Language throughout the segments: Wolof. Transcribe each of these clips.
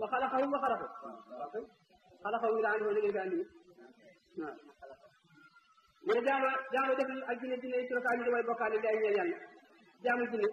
wa xalaqahum wa xalaqu xalaqahum mi laa andi woon liggéey bi andi waaw mu ne jaamo jaamo def nañu ak jinne jinne yi suraka ñu damay bokkaale li ay ñeel yàlla jaamu jinne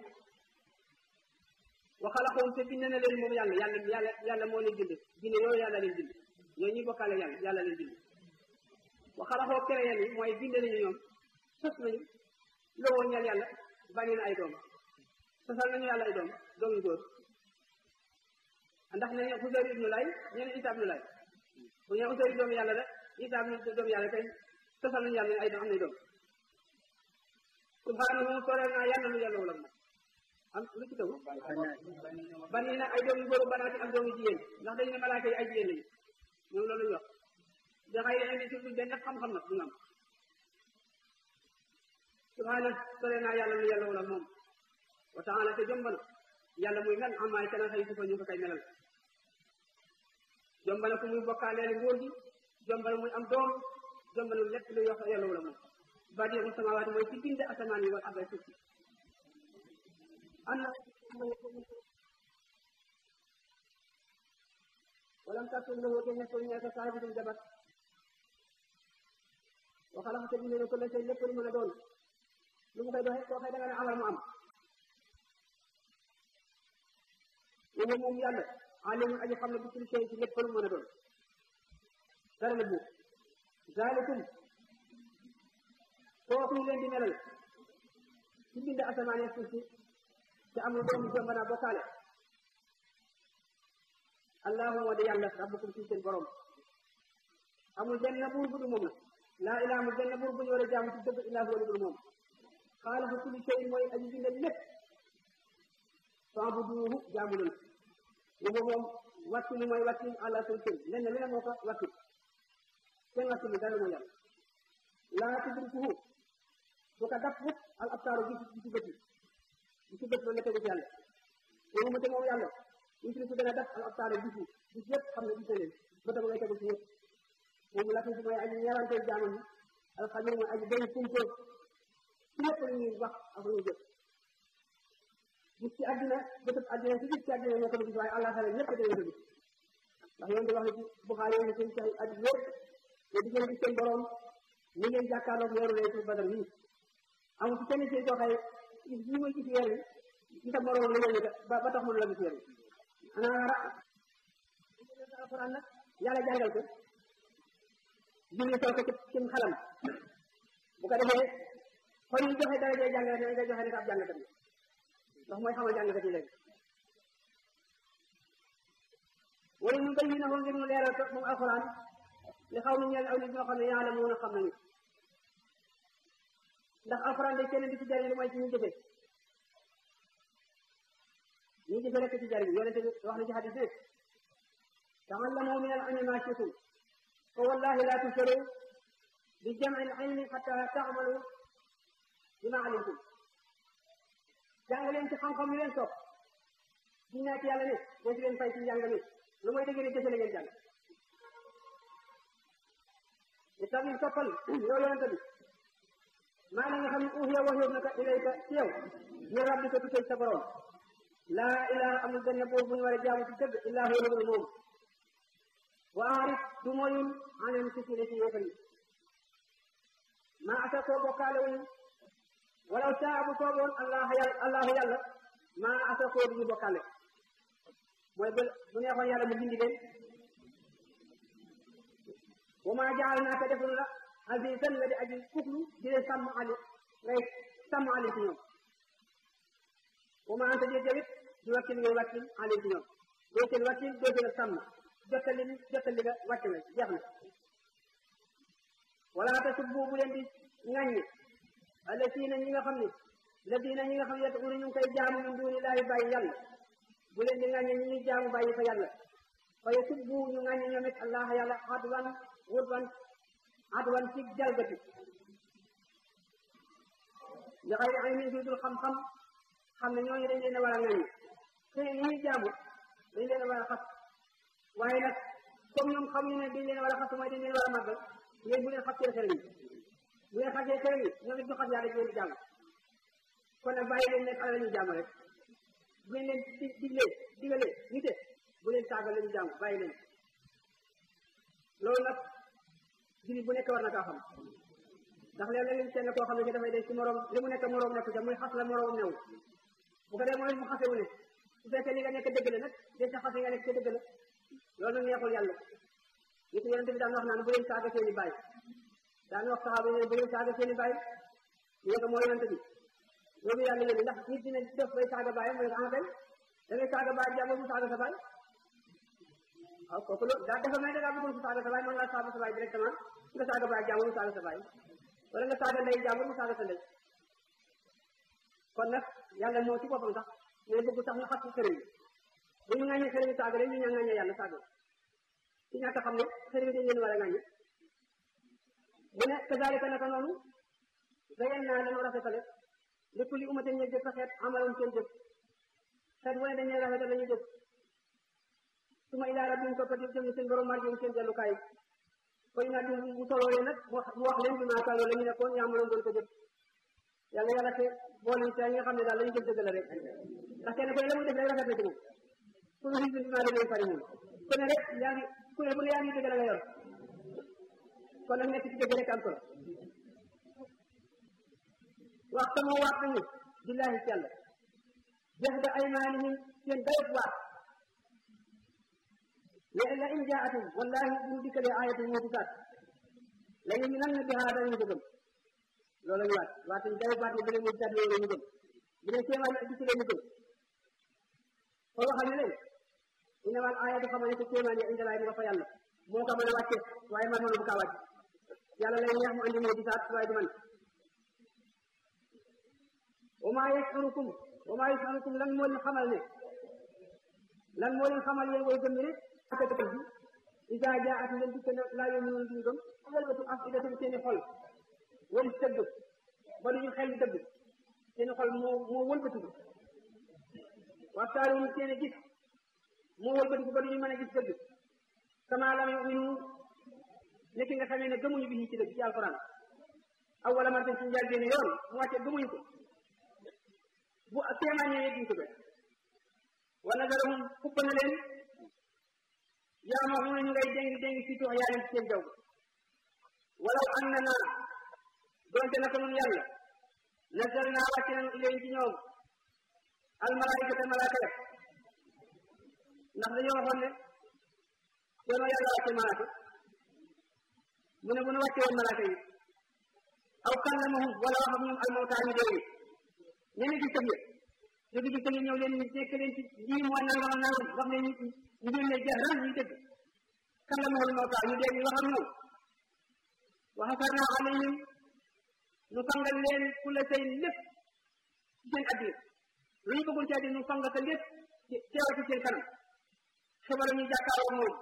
wa xalaqahum te bind na leen moom yàlla yàlla yàlla yàlla moo leen bind jinne yooyu yàlla leen bind ñooñu ñuy bokkaale yàlla yàlla leen bind wa xalaxoo créé yi mooy bind nañu ñoom sos nañu lowoo ñeel yàlla bànni na ay doom sosal nañu yàlla ay doom doom yu góor ndax ne ñu Uzayr ibnu Lay ñeneen Isaa ibnu Lay bu ñu Uzayr doomu yàlla la Isaa ibnu doomu yàlla kay sosal nañu yàlla ay doom am nañ doom subhaanahu soreel naa yàlla lu yàlla wala am lu ci tegu bànni na ay doom yu góor banaati ak doom yu jigéen ndax dañu ne malaaka yi ay jigéen lañu ñoom loolu ñu wax da xay da indi ci benn xam-xam nag du am subhaana sore naa yàlla lu yàlla wala moom wa taala te jombana yàlla muy ngan amaay kana xëy su ko ñu ko kay melal jombana ku muy bokkaaleel nguur gi jombana muy am doom jombana lépp lu wax yàlla wala moom badiu samawaati mooy ci bind asamaan yi wal arda suuf si am na walam takun lahu te nekkul ñeeka saahibatun jabar wa xalaqa te bind na ko la seen lépp lu mën a doon lu mu koy doxee koo xëy da nga ne amal mu am wala moom yàlla alimun aji xam ne bi kulli shay ci lépp lu mën a doon dara la buub zalikum kooku leen di melal ci bind asamaan ak suuf si te amul doomu jomb naa bokkaale allahu moo di yàlla rabbukum ci seen borom amul benn buur bu dul moom la laa ilaa amul benn buur bu ñu war a jaamu ci dëgg illaa huwa lu dul moom xaaliqu kulli shay mooy aji bind lépp fa'buduuhu jaamu leen ko moom wàkkilu mooy wàkkil àlla seen kër lenn lu ne moo ko wàkkil kenn wàkkilu dara mooy yàlla laa tudrikuhu bu ko dab mukk al abtaaru gis gisi bët yi gisi bët loolu la tegu ci yàlla loolu mu te moom yàlla yusriku dana dab al abtaaru gis yi gis yëpp xam ne gis na leen bëtam ngay tegu ci yëpp moom latif mooy aji ñeewante jaamam yi alxabir mooy aji dañ kumpo ci lépp lu ñuy wax ak lu ñuy jëf gis ci àddina bëtëb àddina ci gis ci àddina ñoo ko gis waaye allah xale ñëpp dañoo ko gis ndax yoon di wax ne ci Buxaari yi seen ci at yëpp te di ngeen gis seen borom ni ngeen jàkkaarloog weeru laylatul badar nii amul ci kenn ci koo xëy gis ñi muy gis weer wi ci sa morom la ñëw ba ba tax mënu la gis weer wi ana ra alquran nag yàlla jàngal ko julli soo ko ci ci xalam bu ko defee kon ñu joxe dara jee jàngale ne nga joxe ne ab jàngkat bi ndax mooy xamal jàngkat yi léegi wala ñu bay yi na ngir mu leeral ko moom alquran li xaw nu ñeel aw nit ñoo xam ne yàlla mun a xam nañu ndax alquran day kenn di ci jariñ lu mooy ci ñu jëfe ñu jëfe rek ci jariñ yonente bi wax na ci hadis ne ta'allamu min al-ilmi ma shi'tum fa wallahi la tusharu bi jam'i al-ilmi hatta ta'malu bima alimtum jàng leen ci xam-xam yu leen sopp di nekk yàlla ne doo ci leen fay ci njàng mi lu mooy dëgg ne jëfe la ngeen jàng li tax ñu soppal yow yonente bi maa la nga xam ne uhiya waxyoon na ko ilayka ci yow ñu rabbi ko tukkee sa borom laa ilaha amul benn buur bu ñu war a jaamu ci dëgg illaa huwa lu moom wa arif du moyul anen ci ci ci yéefar yi maa asa koo bokkaale wuñu walaw saa bu sooboon allah yàlla allahu yàlla maa asa koo duñu bokkaale mooy bu bu neexoon yàlla mu bindi leen wa maa jaal naa ko deful la azizan nga di aji kuflu di leen sàmm ali ngay sàmm ali ci ñoom wa maa anta déet jawit di wakkil ngay wakkil ali ci ñoom doo seen wakkil doo seen sàmm jottali jottali nga wàcc na jeex na wala tasubbu bu leen di ŋàññi alladina ñi nga xam ne ladina ñi nga xam ne yad'una ñu ngi koy jaamu min duni laahi bàyyi yàlla bu leen di ŋàññi ñi ñuy jaamu bàyyi fa yàlla fa yasubbu ñu ŋàññi ñoom it allah yàlla adwan wurban adwan ci jalgati li xayri ilmin fi dul xam-xam xam ne ñooñu dañ leen a war a ŋàññi te ñi ñuy jaamu dañ leen a war a xas waaye nag comme ñoom xam ñu ne dañ leen a war a xas mooy dañ leen a war a màggal yéen bu leen xas seen xel yi bu leen xasee xel yi ñoom it ñu xas yàlla ci leen di jàmm kon nag bàyyi leen nekk ala la ñuy jàmm rek bu ngeen leen di diglee digalee nite bu leen saaga lañu jàng bàyyi leen loolu nag jullit bu nekk war na kaa xam ndax léeg-léeg lañ seen koo xam ne dafay def ci morom li mu nekk morom nekk ca muy xas la morom new bu ko dee mooy mu xase wu ne su fekkee li nga nekk dëgg la nag de sa xase nga nekk ca dëgg la loolu nag neexul yàlla nit yonente bi daan wax naan bu leen saaga seeni baay daan wax saxaaba ne bu leen saaga seeni baay ñu ne ko moo yonente bi loolu yàlla yéen ndax nit dina def bay saaga baayam mooy en fait da ngay saaga baay jàmbur mu saaga sa baay waaw kooku loolu daa dafa may da ngaa bëggoon mu saaga sa baay mën ngaa saaga sa baay directement nga saaga baay jàmbur mu saaga sa baay wala nga saaga ndey jàmbur mu saaga sa ndey kon nag yàlla moo ci boppam sax mais bëgg sax ñu xas ci sëriñ bu ñu ŋàññee sëriñ saaga rek ñu ñaan ŋàññee yàlla saaga ci ñàkk xam ne sëriñ dañ leen war a ŋàññe mu ne kazalika naka noonu dayen naa dañoo rafetale lépp li umate ñe jëf sa xeet amaloon seen jëf xeet wane dañuy rafetal la ñuy jëf su ma ilaa rabbihim toppati jëm seen borom marjum seen dellukaay koy naa di bu soloolee nag mu wax leen bi maa kaanoo la ñu nekkoon yaa mënoon doon ko jëf yàlla yàlla te boole ci ñi nga xam ne daal la ñu jëf dëgg la rek ndax kenn koy la muy def rek rafet na ci moom ku ñu xisbi maa leen fari moom ku ne rek yaa ngi ku ne bu ne yaa ngi dëgg la nga yor kon nag nekk ci dëgg rek am solo wax sama waat nañu billahi ci yàlla jeex da aymaanihim seen dayot waat la la in jaatum wallahi bu ñu dikkalee ayatul moo gisaat la ñu nan na bi haa dañu ko gëm loolu ñu waat waat ñu dayot waat ne bi leen moo gisaat loolu ñu gëm bi leen kéemaan yi gis leen ñu gëm kon waxal ne leen innamal ayatu xamal ne ko kéemaan yi indalaay mu nga fa yàlla moo ko mën a wàcce waaye man mënu bu kaa wàcc yàlla lay neex mu andi moo gisaat waaye du man wa maa yash'urukum wa maa yash'urukum lan moo leen xamal ne lan moo leen xamal yéen way gëm ne akatal bi isa jaat ngeen dikk na laa yu'minuun duñu gëm walbatu afidatum seeni xol wal dëgg ba duñu xel dëgg seeni xol moo moo wëlbatiku waxtaaruum seeni gis moo wëlbatiku ba duñu mën a gis dëgg kama lam yu'minu nekk nga xamee ne gëmuñu bi ci dëgg ci alquran awwala martin ci njaal benn yoon mu wàcce gëmuñu ko bu kéemaan ñëwee duñ ko gëm wa nadarahum xupp na leen yaa ma xam ne ñu ngay déngi déngi ci toox yaa leen ci seen jaw walaw an na naa doonte naka nun yàlla nasal naa wàcce nañu ilayhim ci ñoom almalaikata malaaka ya ndax dañoo waxoon ne doonoo yàlla wàcce malaaka mu ne bu nu wàcce woon malaaka yi aw kallamahum wala wax ak ñoom almawtaa ñu dee ñeneen ci tëb ñu ngi gis ñëw leen nekk leen ci lii moo nangam ak nangam wax leen ñu ngeen ne jahran ñu dëgg kallamahul mawtaa ñu dee ñu wax ak ñoom wa xasarnaa alayhim nu fangal leen kulla shay lépp ci seen addina lu ñu bëggul ci addina nu fangal ko lépp teew ci seen kanam xibaar ñu jàkkaaroo moom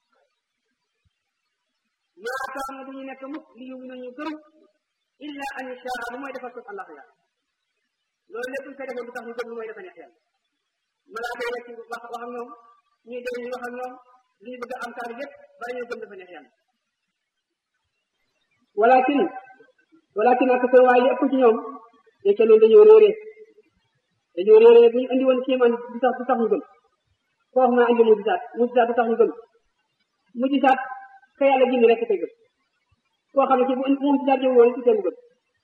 maa kaanu du ñu nekk mukk li yu ñu gëm illa an yashaa lu mooy defal ko Allah ya loolu lépp ñu koy defoon du tax ñu gëm lu mooy dafa neex yàlla malaaka yi rek wax wax ak ñoom ñuy dee ñu wax ak ñoom li ñu bëgg am kaar yépp bala ñoo gëm dafa neex yàlla walakin walakin ak sa waay li ëpp ci ñoom nekk loolu dañoo réeree dañoo réeree bu ñu andi woon kéemaan du tax du tax ñu gëm koo wax naa andi mu gisaat mu gisaat du tax ñu gëm mu gisaat ka yàlla gindi rek koy gëm koo xam ne ci bu moom gisaat yow woon ci seen gëm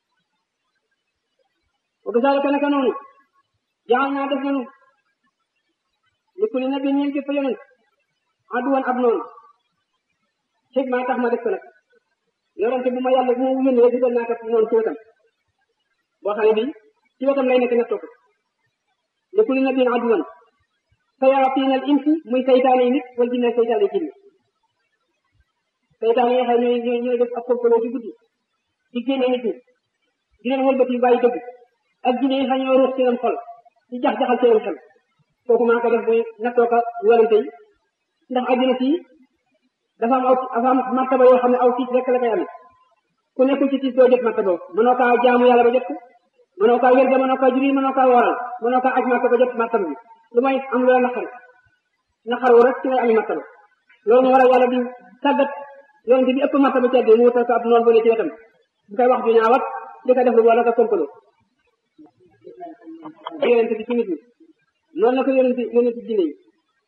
wa kasaalika naka noonu jaxal naa def nañu li kulli nabi ñeen képp yonent aduwan ab noonu xëy maa tax ma def ko nag yonente bu ma yàlla bu ma yónni rek dugal naa ko noonu ci wetam boo xam ne bii ci wetam lay nekk nettoo ko li kulli nabiin aduwan sayaatiin al insi muy saytaane yi nit wala jinne saytaane yi jinne saytaane yi xam ñooy ñooy ñooy def ab complot ci guddi di génne nit ñi di leen wëlbati bàyyi dëgg ak jinne yi xam ñoo ruus ci leen xol di jax-jaxal ci leen xel kooku maa ko def muy nattoo ko yonente yi ndax àddina fii dafa am aw dafa am martaba yoo xam ne aw tiis rek la koy amee ku nekkul ci tiis doo jot martaba mënoo kaa jaamu yàlla ba jot ko mënoo kaa wér mënoo kaa juri mënoo kaa waral mënoo kaa aj marta ba jot martaba bi lu may am loola naqar naqar wu rek ci ngay ami martaba loolu moo waral yàlla di tàggat yonente bi ëpp martaba ci àddina mu wutal ko ab noonu bu ne ci wetam bu koy wax ju ñaawat di ko def lu wala ko komplo yonente bi ci nit ñi noonu la ko yonente yonente jinne yi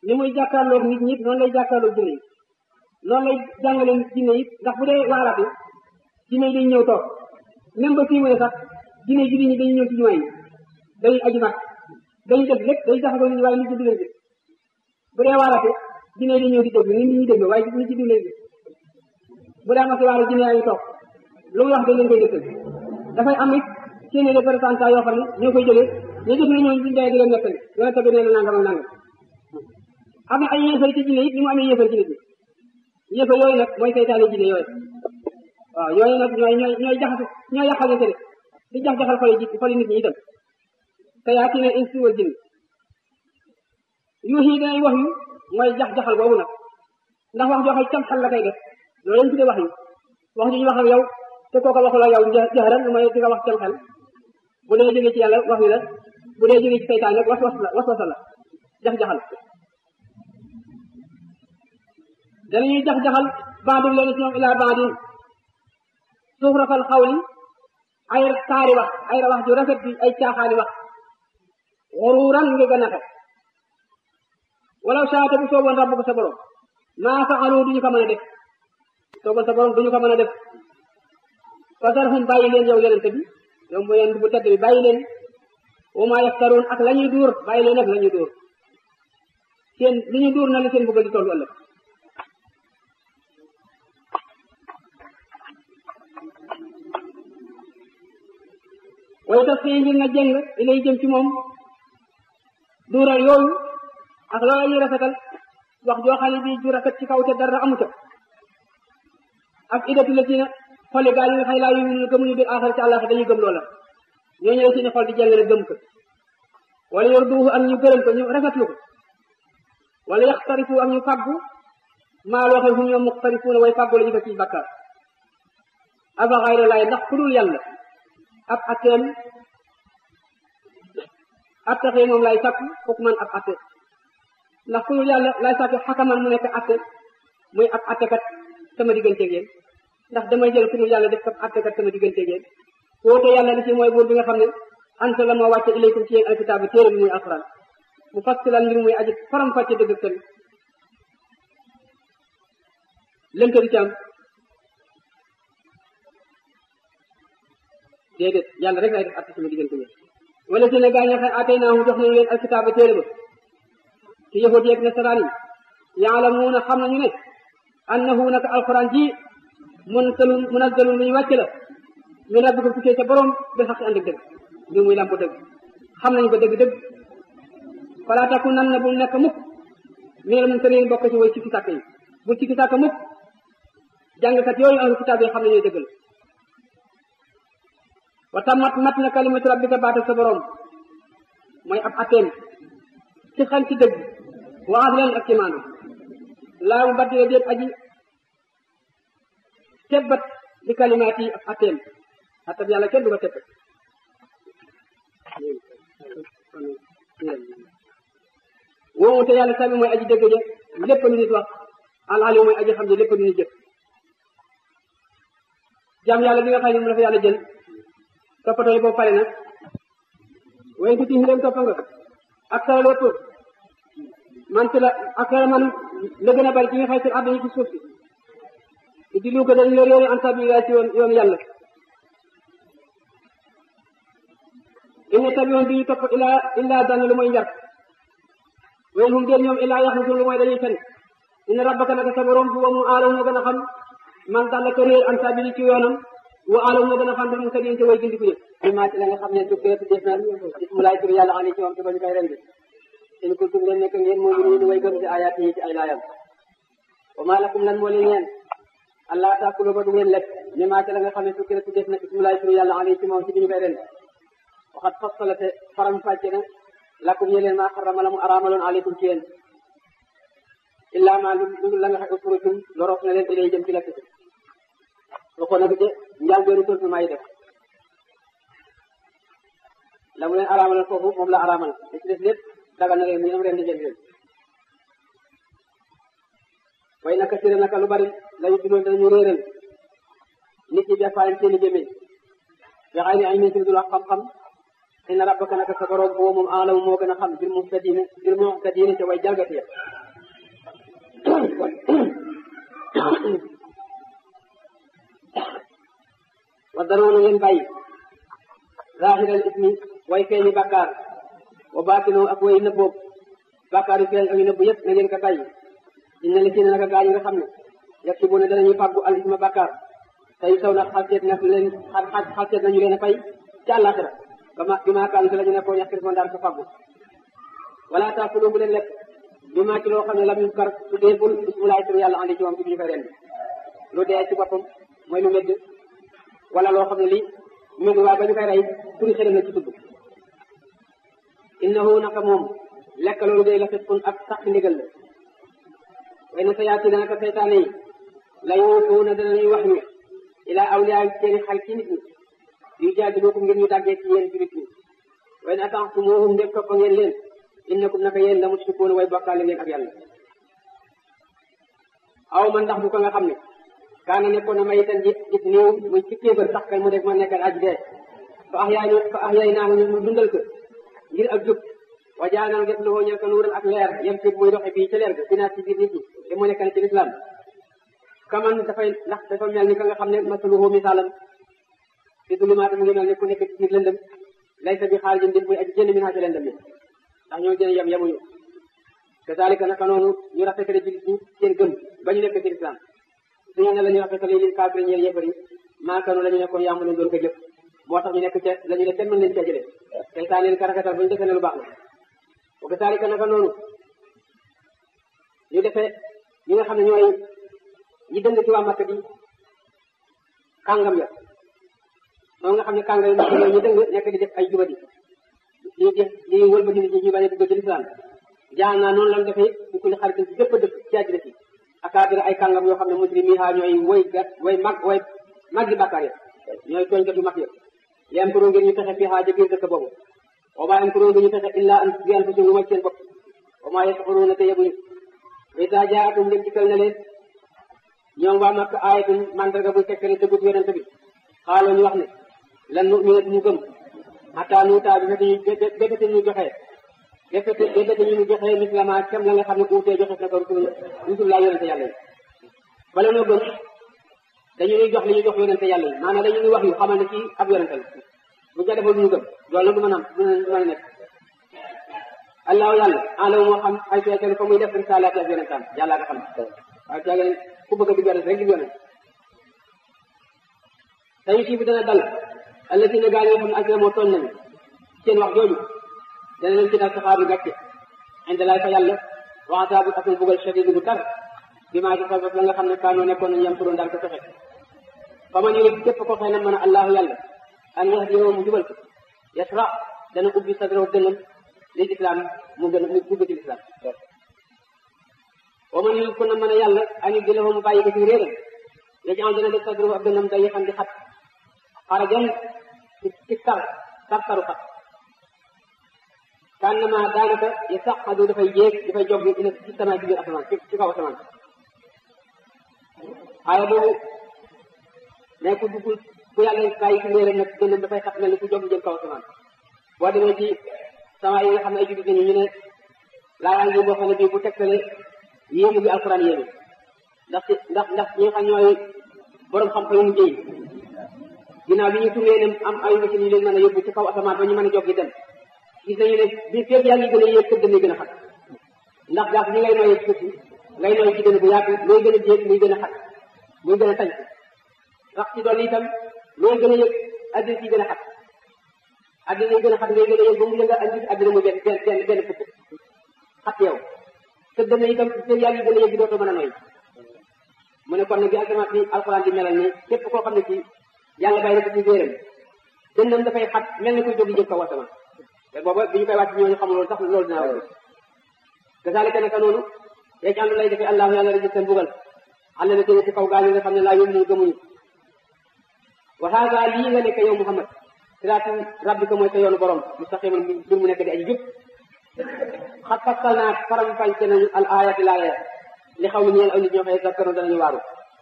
ni muy jàkkaarloog nit ñi noonu lay jàkkaarloog jinne yi noonu lay jàngale jinne yi ndax bu dee waaraate jinne yi dañu ñëw toog même ba fii mu ne sax jinne julli ñi dañuy ñëw ci jumaa yi dañuy aju mag dañuy def lépp dañuy jaxasoo nit ñi waaye nit ñi du leen gis bu dee waaraate jinne yi dañuy ñëw di déglu nit ñi déglu waaye nit ñi du leen gis bu dee amati waara jinne yaa ngi toog lu muy wax dañ leen koy dëkkal dafay am it seeni représentant yoo xam ne ñoo koy jógee ñu def na ñooñu buñu dee di leen nettali yonente bi nee na nangam ak nangam am na ay yéefar ci jinne it ni mu amee yéefar ci nit ñi yéefar yooyu nag mooy seytaane jinne yooyu waaw yooyu nag ñooy ñooy ñooy jaxase ñooy yàqalante de di jax jaxal xoli ji xoli nit ñi itam te yaa ci ne insi wal jinn yuux yi danay wax yu mooy jax jaxal boobu nag ndax wax joo xam cam xel la koy def loolu lañ tuddee wax yu wax ju ñu wax ak yow te kooka waxuloo yow jaxaran lu mooy di nga wax cam xel bu dee jógee ci yàlla wax yu la bu dee jógee ci seytaan nag was was la was wasa la jax jaxal danañuy jax jaxal bandum leen ci ñoom ilaa bandin suufrafal xawli ay taari wax ay wax ju rafet bi ay caaxaani wax waruuran nga gën a xet walaw saate bu sooboon rabbu ko sa borom maa faalu duñu ko mën a def sooboon sa borom duñu ko mën a def fasarhum bàyyi leen yow yonente bi yow mu yonent bu tedd bi bàyyi leen wa maa yaftaruun ak la ñuy duur bàyyi leen ak la ñuy duur seen li ñuy duur na la seen bëggal di tollu ëllëg way tax fii ngir nga jëng ilay jëm ci moom duural yooyu ak loola ñuy rafetal wax joo xam ne bii ju rafet ci kaw te dara amu ca ak idatu la ci na xoli gaa yi nga xëy laa yu gëmuñu biir aaxar ci àllaax dañuy gëm loola ñooñu la seeni xol di jëng ne gëm ko wala yor duuxu am ñu gërëm ko ñu rafetlu ko wala yaxtarifu am ñu fàggu maa loo xam hum ñoom muxtarifuuna way fàggu la ñu ko ci bakkaar afa xayra laay ndax ku dul yàlla ab atteem attaxee moom lay sàkku fokk man ab atte ndax ku dul yàlla lay sàkku xakaman mu nekk atte muy ab attekat sama digganteeg yéen ndax damay jël ku dul yàlla def ab attekat sama digganteeg yéen woote yàlla li ci mooy buur bi nga xam ne anta la moo wàcce ilaykum ci yéen alkitaab téere bi muy alquran mu fassilan mbir muy aji faram fàcce dëgg tëri lënta di ci am déedéet yàlla rek lay def atte sama diggante yéen wala si ne gaa ña xay atay naa mu jox nañu leen alkitaaba téere ba ci yahud yeeg nasaraan yi yaalamuuna xam nañu ne annahu naka alquran ji munzalun munazzalun lu ñu wàcc la ñu rabbi ko tukkee ca borom bi xaq ànd ak dëgg mbir muy lamp dëgg xam nañu ko dëgg dëgg falaa takku nan na bul nekk mukk minal mumtariin bokk ci way sikki sàkk yi bu sikki sàkk mukk jàngkat yooyu ahlu kitaab yi xam nañu dëggal wa tammat mat na kalimatu rabbika baatal sa borom mooy ab ateem ci xel ci dëgg wa adlan ak ci maanu laa mu baddile déet aji tebbat di kalimaat yi ab ateem atab yàlla kenn du ko tebbat woowu te yàlla sami mooy aji dëgg ja lépp lu nit wax alali mooy aji xam ne lépp lu nit jëf jaam yàlla bi nga xam ne mu dafa yàlla jël toppatoo yi boobu pare nag wayen tuuti dem toppa nga ak sara lépp man ci la ak sara man la gën a bari ci nga xay seen àdduna ci suuf si di lu ko dañ yor yoonu anta bi ci yoon yoonu yàlla inne tabiwoon bi ñu topp ilaa illaa dana lu mooy njar wayen hum déen ñoom illaa yaxrusun lu mooy dañuy fen inna rabbaka naka sa borom bu wa mu aalaw moo gën a xam man dalla ko réer anta bi ci yoonam wa aalaw moo gën a xam bi mu tëddee ci way gindi ko yëpp maa ci la nga xam ne tukkee tu def na bismulaay tur yàlla xam ne ci moom te bañu koy rendi in kuntum leen nekk ngeen moo ngi ni way gëm si ayaat yi ci ay laayam wa maa lakum lan moo leen ñeen allah taakulu ba du ngeen lekk mi maa ci la nga xam ne tukkee tu def na bismulaay tur yàlla xam ne ci moom ci biñu koy rendi waxat fassalate faram fàcce na lakum yeleen maa xarama la mu araamaloon aleykum ci yéen illaa maa lu dul la nga xam ufurutum lorof na leen ilay jëm ci lekk ci waxoon na ko ci njaal beenu tontu maay def la mu leen araamaloon foofu moom la araamal li ci des lépp dagal na leen mu ñoom ren di jël leen way naka sire naka lu bari layu duloon dañu réeral nit ñi defaaleen seeni gémmiñ bi xay ni ay min ci dul wax xam-xam inna rabbaka naka sa borom boo moom aalamu moo gën a xam bil muhtadina bil muhtadina ca way jalgati ya wa daroona ngeen bàyyi zahiral ismi way feeñi bàkkaar wa baatinoo ak way nëbboob bàkkaar yu feeñ ak yu nëbbu yëpp na ngeen ko bàyyi inna li si ne naka gaa yi nga xam ne yag si bu ne danañuy fàggu al isma bàkkaar tey saw na xalseet na leen xalseet nañu leen a fay ci àllaaxira ba ma bi maa kaan si la ñu nekkoon yàq ko daan ko fàggu wala taakuloo bu leen lekk bi maa ci loo xam ne lam yu kar su deeful bismulaay tur yàlla andi ci moom ci ñu koy rendi lu dee ci boppam mooy lu medd wala loo xam ne lii medd waaye ba ñu koy rey turi xëram la ci tudd innahu naka moom lekk loolu day la fitkun ak sax ci ndigal la way na sa yaati naka seytaane yi la yuutuuna danañuy wax ñu ilaa awliyaa seeni xarit ci nit ñi yu jaadilukum ngir ñu dàggee ci yéen julit ñi way na ataxtumuhum ndeg toppa ngeen leen innakum naka yéen la mushrikuuna way bokkaale ngeen ak yàlla aw man ndax du ko nga xam ne kaana nekkoon na mayitan ji gis néew muy ci kéefër sax kay mu def ma nekkan aj dee fa ax yaay fa ax yaay naahu ñu dundal ko ngir ak jub wa jaanal def loxoo ñel ko nuuran ak leer yem ci muy doxe fii ci leer ga dinaat ci biir nit ñi te mu nekkan ci lislaam kaman dafay ndax dafa mel ni ka nga xam ne masaluhu misaalam fi zulumaat mu ngi mel ne ku nekk ci biir lëndëm laysa bi xaarijin mbir muy aji jënd min haa ci lëndëm yi ndax ñoo gën a yem yemuñu kazalika naka noonu ñu rafetale jullit ñi seen gëm ba ñu nekk ci lislaam suñu ne la ñu rafetale lil kaafiri ñeel yéefar yi maakanu la ñu nekkoon yaamu leen doon ko jëf moo tax ñu nekk ca la ñu ne kenn mën leen cee jëlee seytaan leen ka rafetal ba ñu defee ne lu baax la wa kazalika naka noonu ñu defee ñi nga xam ne ñooy ñi dëng ci waa Makka bi kàngam ya moom nga xam ne kàngam yi ñooy ñu dëng nekk di def ay jubadi di def di wëlbati nit ñi ñu bañ a dugg ci lislaam jaan naa noonu lan defee ñu ko li xarit ci bépp dëkk ci àddina si akaabira ay kàngam yoo xam ne muslimi ha ñooy woy gat way mag way mag di bàkkaar ya ñooy tooñkat yu mag ya li am kuroo ngir ñu fexe fii xaaja biir dëkk boobu wa maa am kuroo ngir ñu fexe illa an bi anfusihim lu may seen bopp wa maa yash'uruuna te yebuñu isa jaatum ngeen dikkal na leen ñoom waa Makka aayatun mandarga bu tekkale dëggut yonent bi xaaloo ñu wax ne lan nu ñu ñu gëm xataa nuutaa bi fekk ñu bébéte ñu joxe bébéte bébéte ñu joxe mislama kem la nga xam ne uutee joxe na ko rusul rusul laa yonente yàlla yi bala noo gëm dañu ñuy jox li ñu jox yonente yàlla yi maanaam dañu ñuy wax yu xamal ne kii ab yonente la bu ca defal ñu gëm loolu nag du mën a am du mën a nekk allahu yàlla alamu moo xam ay feetal fa muy def risalaati ak yonentam yàlla nga xam waaye caageen ku bëgg a di yonent rek di yonent tayu sii bi dana dal allatina gaa yi nga xam ne asla moo tooñ nañu seen wax jooju dana leen ci dal saxaar bi gàcce inde laay fa yàlla waxataabu ak mu bugal shadid gu tar bi maa ci sabab la nga xam ne kaanoo nekkoon nañu yam turoon daal ko fexe fa man yuri képp ko xëy na mën a allahu yàlla an yahdiyahu mu jubal ko yasra dana ubbi sadrahu dënnam li islam mu gën mu dugg ci islam wa man yuri ko na mën a yàlla an yudillahu mu bàyyi ko ci réeram yajal dana def sadrahu ab dënnam day yëxan di xat xarajan ci ci tar tar taru xat kannama daanaka ya saqadu dafay jéeg dafay jog ila ci sama ci biir asamaan ci kaw asamaan aaya boobu mais ku dugg ku yàlla bàyyi ci réeram nag dënnam dafay xat mel ni ku jog jëm kaw asamaan boo demee ci sama yi nga xam ne ay jullit ñu ne laayaa ngi boo xam ne bii bu tegtale yéemu bi alquran yéemu ndax ci ndax ndax ñi nga xam ñooy borom xam-xam yu mu jëy ginnaaw bi ñu turee ne am ay machines yu leen mën a yóbbu ci kaw asamaan ba ñu mën a jog gi dem gis nañu ne bi fépp yaa ngi gën a yéeg kër dañuy gën a xat ndax gaaf ñi ngay nooyee suuf ngay nooy ci gën a bu yàgg looy gën a jéeg muy gën a xat muy gën a tañ rax ci doon itam looy gën a yëg addina ci gën a xat addina yi gën a xat ngay gën a yëg ba mu nga andi addina mu benn benn benn benn fukk xat yow te dana itam fépp yaa ngi gën a yëg dootoo mën a nooy mu ne kon nag bi asamaan bi alxuraan di melal ni képp koo xam ne ci yàlla bàyyi na ko ci géeram dënnam dafay xat mel ni kuy jóg jëm kaw asamaan te booba bi ñu koy wàcc ñooñu xamul loolu sax loolu dinaa wax kasaalika naka noonu yéeg àndu lay defee allahu yàlla rek seen bugal àll na tene ci kaw gaañu nga xam ne laa yómmu gëmuñu wa haada lii nga nekk yow Muhammad siraatu rabbika mooy sa yoonu borom mustaqiman mbir mu nekk di aji jub xat fasal naa faram fànce nañu al ayati laaya li xaw ni ñeel aw nit ñoo xëy zakkaroon danañu waaru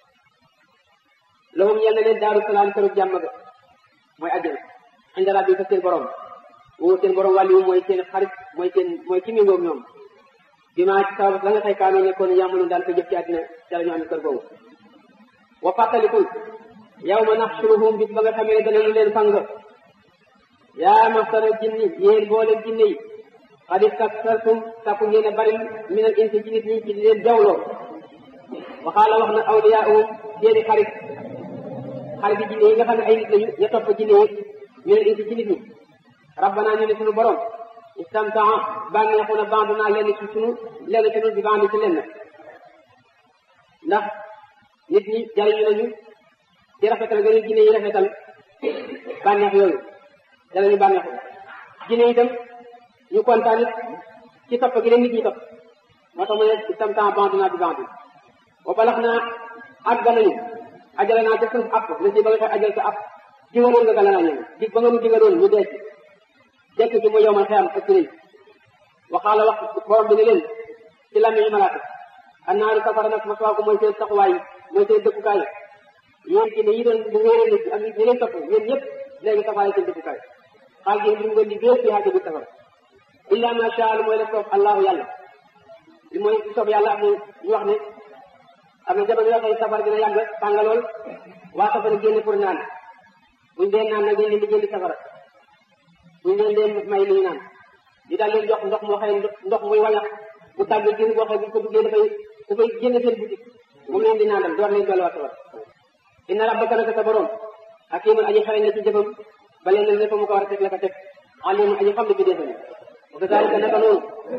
lahum yal na leen daaru salaam këru jàmm ga mooy àjjana inda rabbi fa seen borom woo seen borom wàllu mooy seen xarit mooy seen mooy ki méngoog ñoom bi maa ci sabab la nga xëy kaanoo nekkoon yàmmalu daan ko jëf ci àddina ca la ñu am kër googu wa fàttalikul yow ma naxsuruhum bis ba nga xamee ne danañu leen fang yaa masara jinni yéen boolem jinne yi xad istaktartum takku ngeen a bari min al insi ci nit ñi ci di leen jawloo waxaala wax na awliyaahum seeni xarit xarit yi jinne yi nga xam ne ay nit lañu ña topp jinne yi min al insi ci nit ñi rabbana ñu ne suñu borom istamtaa bànneexu na bandu naa lenn ci sunu lenn ci nun bi bandi ci lenn ndax nit ñi jariñu nañu ci rafetal gënu jinne yi rafetal bànneex yooyu danañu bànneexu jinne itam ñu kontaan it ci topp gi leen nit ñi topp moo tax mu ne istamtaa bandu naa bi bandi wa balax naa àgg nañu ajale naa ca suuf app la si ba nga koy ajal sa app digaloon nga gala naa ñoom dig ba nga nu digaloon ñu dee ci dekk ci mu yow man xeyam ak nañ waxaala wax borom bi ne leen ci làmmiñu malaaka annaaru safara nag masuwaa ko mooy seen taxawaay mooy seen dëkkukaay yéen ci ne yi doon bu wéeree nit ak ñi leen topp yéen ñëpp léegi safara seen dëkkukaay xaal gi li mu ngeen di béer ci xaati bu safara illa ma sha Allah mooy la soob allahu yàlla li mooy soob yàlla am ñu wax ne am na jamono yoo xam ne safara dina yàgg tànga lool waa safara génn pour naan buñ dee naan nag dañ leen di génn safara buñ leen leen may li ñu naan ñu daal leen jox ndox moo xëy ndox muy wañax bu tàgg génn boo xëy buñ ko duggee dafay dafay génn seen boutique moom leen di naanal door leen dolliwaat safara inna rabbaka naka sa borom hakimun aji xarañ la ci jëfam ba leen leen fa mu ko war a teg la ko teg alimun aji xam ne bi defal wa kazalika naka noonu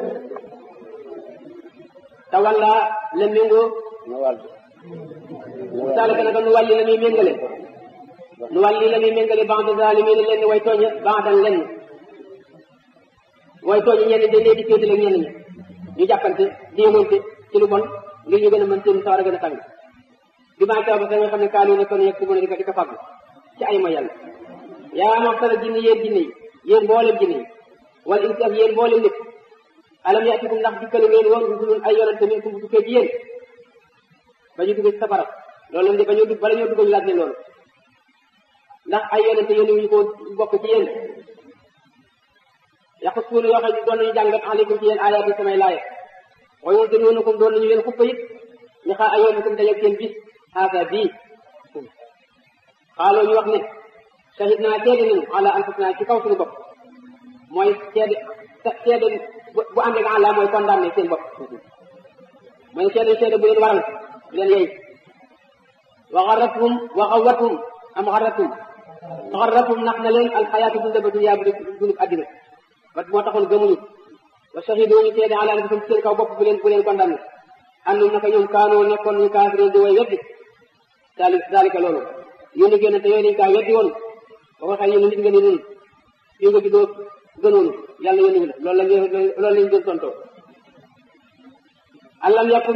tawalla la méngoo saalika naka nu wàlli la muy méngale nu wàlli la muy méngale ba'da zalimin lenn way tooña ba'dan lenn way tooña ñenn dañ leen di féetale ñenn ñi ñu jàppante déemoonte ci lu bon ngir ñu gën a mën seen sawar a gën a tàng bi maa taw ba sa nga xam ne kaanu ne kon yegg si mu ne di ko di ko fàggu ci ay ma yàlla yaa maxsara jinne yéen jinne yi yéen mboolem jinne yi wala insi ak yéen mboolem nit alam yaatikum ndax dikkalu ngeen woon rusulun ay yonante min kum bu tukkee ci yéen ba ñu dugg ci safara loolu lañ de ba ñu dugg bala ñoo dugg ñu laaj leen loolu ndax ay yonente yónni wuñu ko bokk ci yéen yaqut suuna yoo xam ne doon nañu jàngat aleykum ci yéen ayaat yi samay laaya wa yunzirunakum doon nañu leen xuppa it li xaa ayoonikum dajeeg seen bis haasa bii xaaloo ñu wax ne shahid naa seede nañu ala anfusina ci kaw suñu bopp mooy seede seede bu ànd ak àlla mooy condamné seen bopp mooy seede seede bu leen waral bu leen yey wa xarratum wa xawatum am xarratum xarratum nax na leen alxayaatu dunda ba dunya bu dundub àddina ba moo taxoon gëmuñu wa shahidu ñu seede ala anfusum seen kaw bopp bu leen bu leen condamné annum naka ñoom kaanoo nekkoon ñu kaafiriin di way weddi daal daalika loolu yónni génn te yooyu dañ kaa weddi woon ba ko xëy yéen nit nga ni nun fii nga juddoo gënoonu yàlla yónni la loolu la loolu lañ doon tontoo allam yakun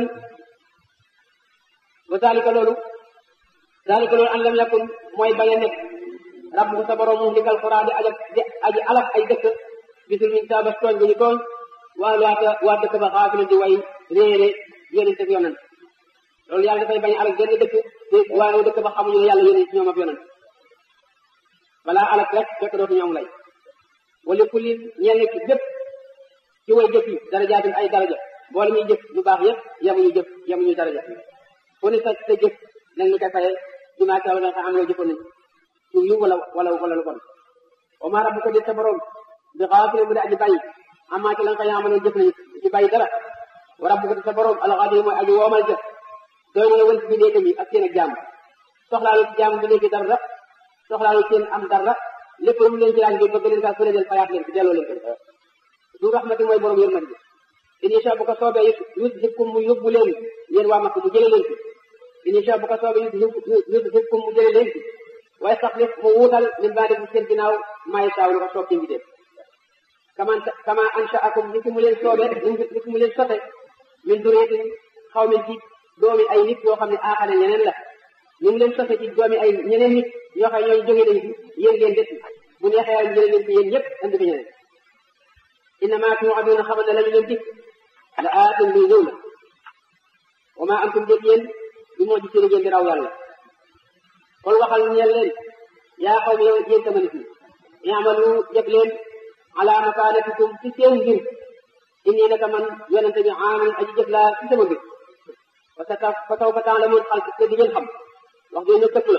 wa daalika loolu daalika loolu allam yakun mooy bañ a nekk rabbu sa borom mu likal xuraa di aja di aji alak ay dëkk bisul min saa ba tooñ bu ñu tooñ waa waata waa dëkk ba xaafila di way réere yonent ak yonent loolu yàlla dafay bañ alak benn dëkk te waaye dëkk ba xamuñu ne yàlla yónni ci ñoom ab yonent balaa alak rek fekk dootu ñoom lay wala kulli ñenn ki jëpp ci way jëf yi darajaatin ay daraja boole muy jëf lu baax yëpp yemuñu jëf yemuñu daraja fu ni sa sa jëf nag ñu koy faye jumaa kaw nga xam loo jëfoon nañ ci yu wala wala wala lu bon wa maa rabbuka di sa borom bi xaafilin bu di aji bàyyi amaa ci la nga xam ne jëf nañu ci bàyyi dara wa rabbuka di sa borom alxadir mooy aji woomal jëf doy na wël ci bi néegam yi ak seen ak jaam soxlaalu ci jaam bi nekk dara soxlaalu seen am dara lépp lu mu leen ci laaj bi bëgg leen saa fële leen fayaat leen ci delloo leen ko du rahmati mooy borom yërmande incha bu ko soobee it yudhibkum mu yóbbu leen yéen waa Makka mu jëlee leen fi incha bu ko soobee yudhibkum mu jëlee leen fi waaye sax lépp mu wuutal min baadi bu seen ginnaaw maay saaw lu ko soob ci mbidee kama kama anshaakum ni ki mu leen soobee ni ki mu leen sote min duriyatin xaw min ci doomi ay nit yoo xam ne aaxane ñeneen la ni mu leen sote ci doomi ay ñeneen nit ñoo xam ne ñooñu jógee nañ fi yéen ngeen des bu neexee yàlla jëlee leen fi yéen ñëpp andi fi ñeneen innama tuuaduuna xamal ne la ñu leen dig la aatin luy ñëw la wa ma antum dég yéen bi moo ji seen ngeen di raw yàlla kon waxal ñeel leen yaa xaw mi yow yéen sama nit ñi i'malu def leen ala makaanatikum ci seen mbir inni naka man yonente bi aamin aji jëf laa ci sama mbir parce que fa taw fa temps la mun xal te di ngeen xam wax dëgg ñu tëkk la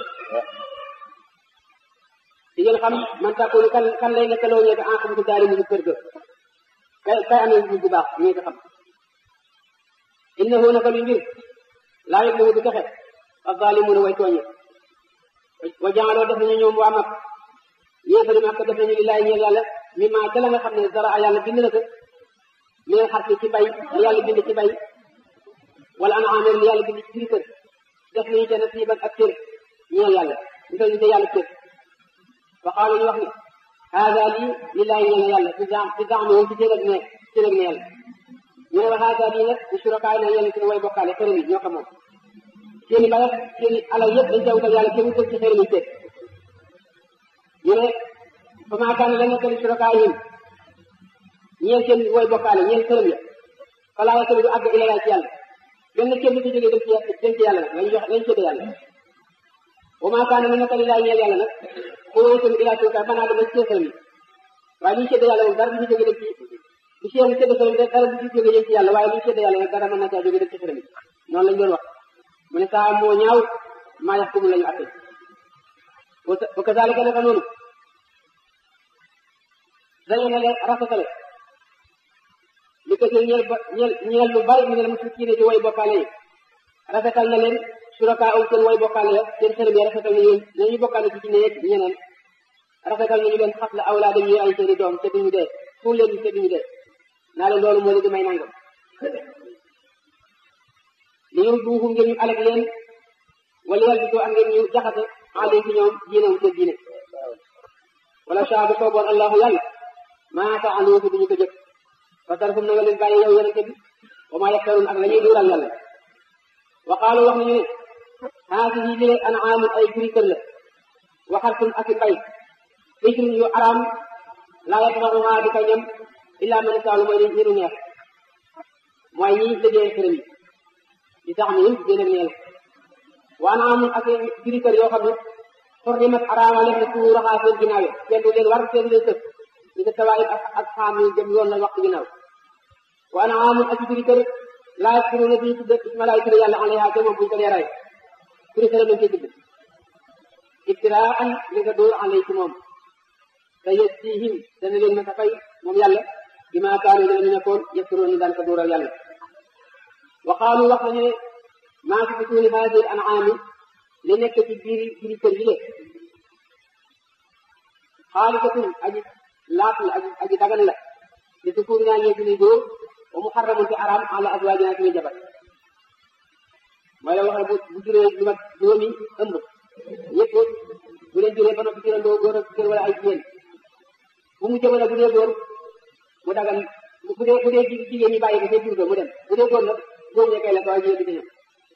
di ngeen xam man tàkkoonu kan kan lay nekkaloo ñeeke en xam ko daari mu kër ga kay kay amee bu bu baax ñee ko xam innahu naka lu mbir laa yëg mu du texe azzalimuna way tooñe wa jaaloo def nañu ñoom waa mag yéefari mag def nañu lillaay ñeel yàlla mi maa ca la nga xam ne dara a yàlla bind na ko mais xar ci bay li yàlla bind ci bay wala ana amer li yàlla bind ci biir kër def nañu ca nasiiban ak cër ñeel yàlla ñu koy ñu yàlla cër fa xaalu ñu wax ni haada lii lillaay ñeel yàlla ci zaam ci zaam moom ci cër ak ne cër ak ne yàlla ñu ne wa haada lii nag di surakaay na yàlla ci way bokkaale xërëm yi ñoo ko moom seeni bayat seeni alal yëpp dañ ca wutal yàlla kenn wutal ci xërëm yi teg ñu ne fa maa kaana la nekk li surakaayihim ñeel seen way bokkaale ñeel xërëm ya falaa yasali du àgg ila ci yàlla benn kenn du ci jógee dem ci dem ci yàlla nag lañ jox lañ sédde yàlla wa maa kaana la nekk li laa ñeel yàlla nag xuloo tamit ila surakaay banaa dama ci seen xërëm yi waaye liñ sédde yàlla moom dara du ci jógee dem ci du seen sédde xërëm yi dara du ci jógee dem ci yàlla waaye liñ sédde yàlla nag dara mën na caa jógee dem ci xërëm yi noonu lañ doon wax mu ne saa moo ñaaw maa yax kumu la ñu atte wa kazalika naka noonu dañu ne leen rafetale li ko ci ñeel ba ñeel ñeel lu bari mi ne la mu ci ci way bokkaale yi rafetal na leen suraka aw seen way bokkaale ya seen xërëm yi rafetal na ñoom nañu bokkaale ci ci ne ñeneen rafetal nañu leen xas la awlaadam yi ay seeni doom te duñu dee suul leen te duñu dee naa leen loolu moo leen di may nangam li ñu duuxu ngeen ñu alag leen wala yàlla bi soo am ngeen ñu jaxase aleen ci ñoom diine wu seen diine wala saa bu sooboon allahu yàlla maa faaluhu fi duñu ko jëf fa tarfum na nga leen bàyyi yow yonente bi wa maa yaktaruun ak la ñuy duural yàlla wa qaalu wax nañu ne haasihi li anaamun ay juri kër la waxartum ak i mbay ijrun yu araam laa yatmaxuhaa di ko ñam illaa man saalu mooy ñi nu neex mooy ñi liggéey xërëm yi di tax ni yëpp gën a neel wa anaamun ak juri kër yoo xam ne xurrimat araama leen ne tuuru raxaa seen ginnaaw yi kenn du leen war kenn du leen tëf ñu ko tawaayib ak ak xaam yi dem yoon la waxtu ginnaaw wa anaamun ak juri kër laa yaskuruuna duñu tudd ismalaay turi yàlla alayha te moom buñu ko leeraay turi kër lañ koy tudd ibtiraan li nga dóor alay ci moom te yasihim dana leen masa fay moom yàlla bi maa kaanu danañu nekkoon yaskuroon ñu daan ko dóoral yàlla wa qaalu wax nañu ne maa fi butuuni haadihi al an'aami li nekk ci biir biir kër yi le xaalisatun aji laat la aji aji dagan la li tukuur naa ñee suñuy góor wa muharramun te araam ala azwaajina suñuy jabar mooy la wax bu bu juree lu mat juróomi ëmb ñëpp bu leen juree ba noppi jurandoo góor ak jigéen wala ay jigéen bu mu jëmale bu dee góor mu dagan bu dee bu dee jigéen ñi bàyyi ko ca jur ga mu dem bu dee góor nag góor ñee kay la ko waaye jigéen di ñëw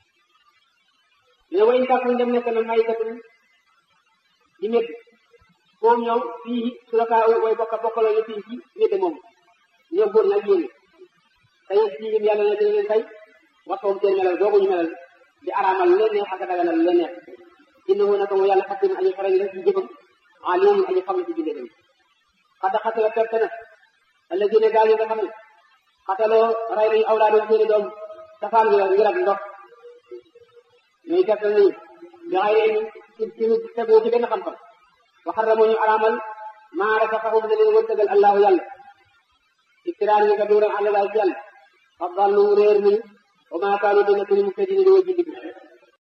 mais wayin kàkkuñ dem nekk na may katun di médd moom ñoom fii surakaa way bokka bokkaloo ñu fii ci médd moom ñoom góor ña jigéen ñi te yéen fii yim yàlla na dina leen fay waxoom seen melal dooguñu melal di araamal lu leen neex ak daganal lu leen neex innahu naka mu yàlla xakim aji xarañ la ci jëfam alimun aji xam na ci bindee tamit xada xatala perte na alladina gaal yi nga xam ne xataloo rey nañu awlaadoom seeni doom safaan bi ngir ak ndox ñooy perte nañu bi xay leen ci ci tegu ci benn xam-xam wa xarramoo ñu araamal maa rasaqahum da leen wërsëgal allahu yàlla iftiraan ñi nga duural àlla laay ci yàlla fa dallu réer nañu wa maa kaanu dina ko ni mu fedini di wa jindi